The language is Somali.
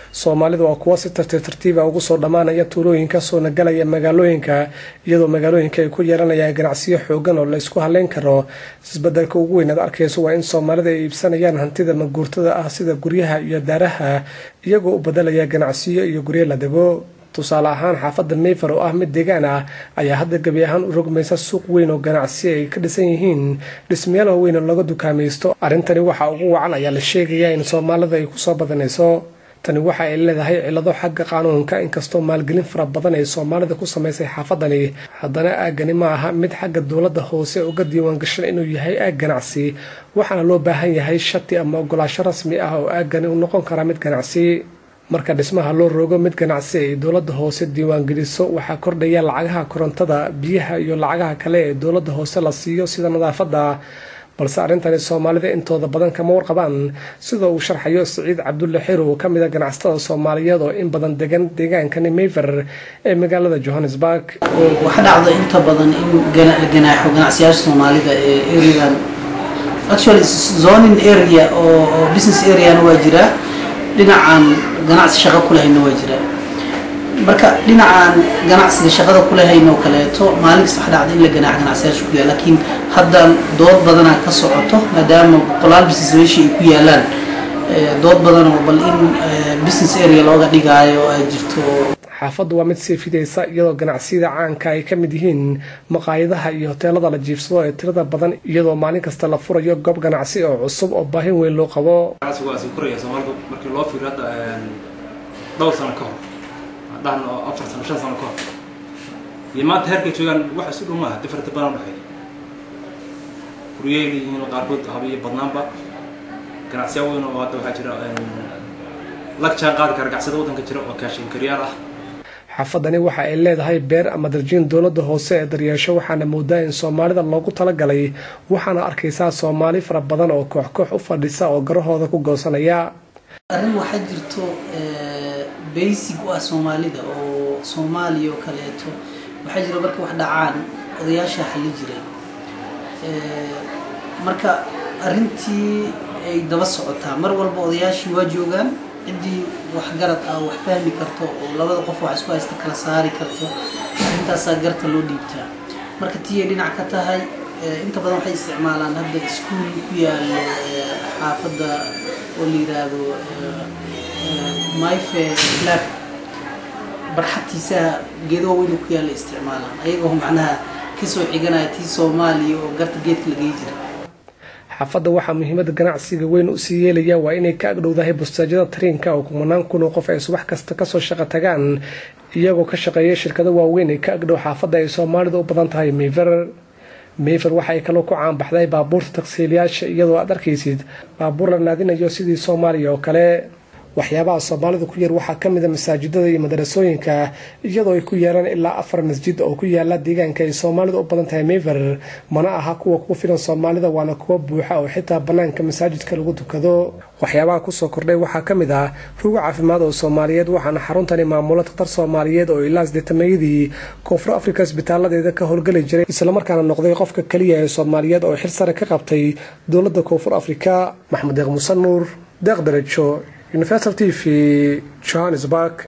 soomaalidu waa kuwo si tartiib tartiiba ugu soo dhammaanaya tuulooyinka soona galaya magaalooyinka iyadoo magaalooyinka ay ku yeelanayaan ganacsiyo xoogan oo la isku haleyn karo isbedelka ugu weyn aad arkayso waa in soomaalida ay iibsanayaan hantida maguurtada ah sida guryaha iyo daaraha iyagoo u bedelaya ganacsiyo iyo guryo la dego tusaale ahaan xaafadda mayfar oo ah mid deegaan ah ayaa hadda gebi ahaan u rogmaysa suuq weyn oo ganacsi ay ka dhisan yihiin dhismayaal waaweyn oo laga dukaamaysto arrintani waxaa ugu wacan ayaa la sheegayaa in soomaalida ay kusoo badanayso tani waxa ay leedahay cilado xagga qaanuunka inkastoo maalgelin fara badan ay soomaalida ku samaysay xaafadani haddana aaggani ma aha mid xagga dowladda hoose uga diiwaangashan inuu yahay aag ganacsi waxaana loo baahan yahay shati ama ogolaasho rasmi ah oo aaggani u noqon kara mid ganacsi marka dhismaha loo rogo mid ganacsi ay dowladda hoose diiwaangeliso waxaa kordhaya lacagaha korontada biyaha iyo lacagaha kale ee dowladda hoose la siiyo sida nadaafadda balse arrintani soomaalida intooda badan kama warqabaan sidoo uu sharxayo siciid cabdulle xirow ka mid a ganacsatada soomaaliyeed oo in badan degan deegaankani mayfer ee magaalada johannesburg waxa dhacda inta badan in la ganaaxo ganacsiyaasha soomaalida ee areadan actually zoning area oo business areana waa jiraa dhinacan ganacsi shaqo ku lahayna waa jiraa marka dhinacaan ganacsiga shaqada ku lahayn oo kaleeto maalin kasta waxa dhacda in la ganaax ganacsiyaasha ku yaal laakiin hadda dood badanaa ka socoto maadaama boqolaal business meeshii ay ku yaalaan dood badan oo bal in business area looga dhigaayo ay jirto xaafaddu waa mid sii fidaysa iyadoo ganacsiyada caanka ay ka mid yihiin maqaayadaha iyo hoteelada la jiifsado ee tirada badan iyadoo maalin kasta la furayo goob ganacsi oo cusub oo baahin weyn loo qabo ganacsigu waa sii koraya soomaalida markii loo fiiriyo hadda dhowr sano ka hor dhahan oo afar sano shan sano ka hor iyo maanta heerkay joogaan wax isu dhow maaha difarta badan udhexeeya guryay leeyihiin qaarkood habiyo badnaanba ganacsiya weyn oo hadda waxaa jira lag jaan qaadi kara gacsada waddanka jira oo kaashin karyaal ah xaafadani waxa ay leedahay beer ama darjiin dowladda hoose ee daryeesho waxaana moodaa in soomaalida loogu talagalay waxaana arkaysaa soomaali fara badan oo koox koox u fadhisa oo garahooda ku goosanaya arrin waxaa jirto basic u ah soomaalida oo soomaaliya oo kaleeto waxaa jira marka wax dhacaan odayaasha xalli jiray marka arrintii ay daba socotaa mar walba odayaashii waa joogaan ciddii waxgarad ah wax fahmi karto oo labada qof wax isku haysta kala saari karto arrintaasaa garta loo dhiibtaa marka tii ay dhinac ka tahay inta badan waxay isticmaalaan hadda iskuul ku yaalo xaafadda oo la yiraahdo myfe lab barxadtiisaha geedo weyn ku yaalla isticmaalaan ayagoo macnaha kasoo xiganaya tii soomaaliya oo garta geedka lagey jira xaafadda waxaa muhiimada ganacsiga weyn usii yeelaya waa inay ka agdhowdahay bustaajyada tariinka oo kumanaan kun oo qof ay subax kasta kasoo shaqo tagaan iyagoo ka shaqeeya shirkado waaweyn ee ka agdhow xaafadda ay soomaalida u badan tahay mayfer mayfer waxa ay kaloo ku caanbaxday baabuurta tagsiilayaasha iyadoo aad arkaysid baabuur la naadinayo sidii soomaaliya oo kale waxyaabaha soomaalida ku yar waxaa kamid a masaajidada iyo madarasooyinka iyadoo ay ku yeelaan ilaa afar masjid oo ku yaala deegaanka ay soomaalida u badan tahay mayfer mana aha kuwa ku filan soomaalida waana kuwa buuxa oo xitaa banaanka masaajidka lagu tukado waxyaabaha kusoo kordhay waxaa kamid ah rugo caafimaad oo soomaaliyeed waxaana xaruntani maamulo daktar soomaaliyeed oo ilaa sideetamayadii koonfur afrika isbitaaladeeda ka howlgeli jiray islamarkaana noqday qofka keliya ee soomaaliyeed oo xil sare ka qabtay dowladda koonfur afrika maxamed deeq muuse nuur deeq darajo universal t v johannesburg